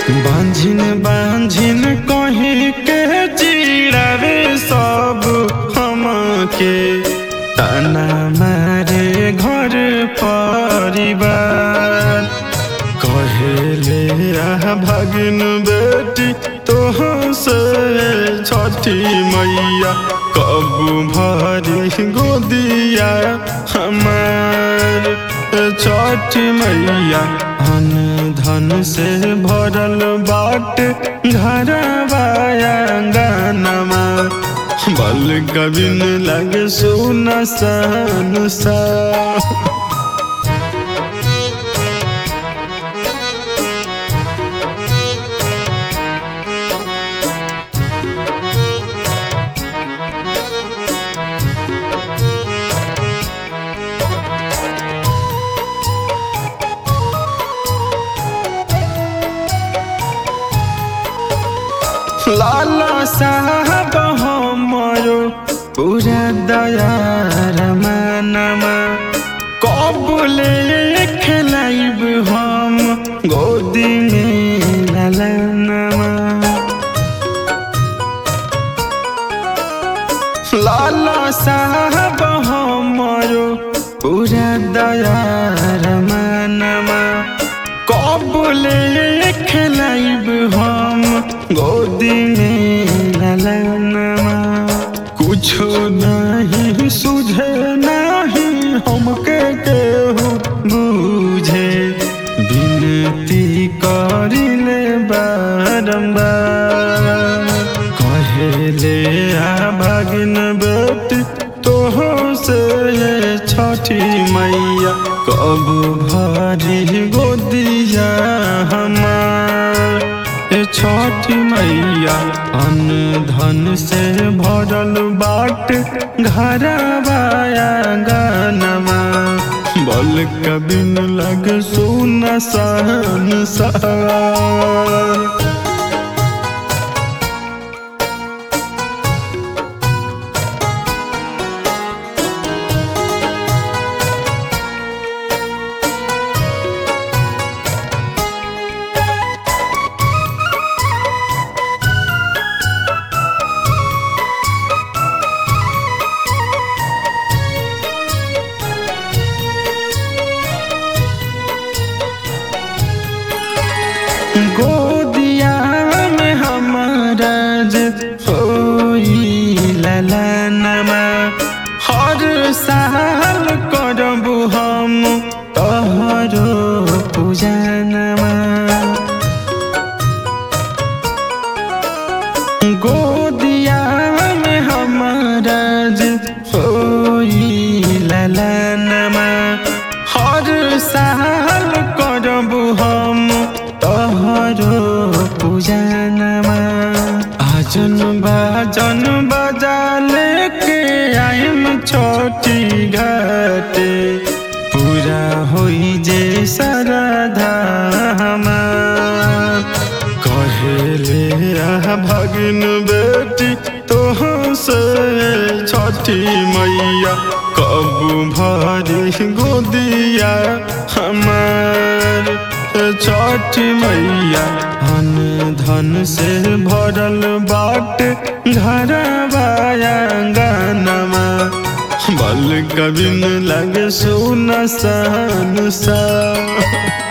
बांझिन बांझिन कहीं के चिड़ावे सब हमके ताना मारे घर परिवार कहेले आ भगिन बेटी तोह से छठी मैया कब भरी गोदिया हमार छठी मैया धन धन से भरल बाट घरवाया गानमा बल कबिन लगे सुन सन सा लाला साहब हमरो पूरा दयार मानमा कबले खेलाइब हम गोदी में ललनमा लाला साहब हमरो पूरा दयार मानमा कबले खेलाइब हम गोदी में ललनमा कुछो नहीं सुझे नहीं हमके केहू बुझे विनती करिले बारंबार कहेले आ भागिन बेटी तोह से छठी मैया कब भरी गोदिया हमार ए छठी मैया अन्न धन से भरल बाट घरवाया गानमा बल कबिन लग सुन सहन सा गोदिया में हमारा होई ललनमा हर साल करबू हम तोहरो पूजनमा गोदिया में हमारा होई ललनमा हर साल करबू हम तोहरो पूजनमा आजन बाजन बजा लेके आइम छोटी घाटे पूरा होई जे सरधा हमार कहेले आ भगिन बेटी तोह से छठी मैया कब भरी गोदिया हमार छठी मैया धन धन से भरल बाट घरवाया गानमा बल कबिन लगे सुन सन सा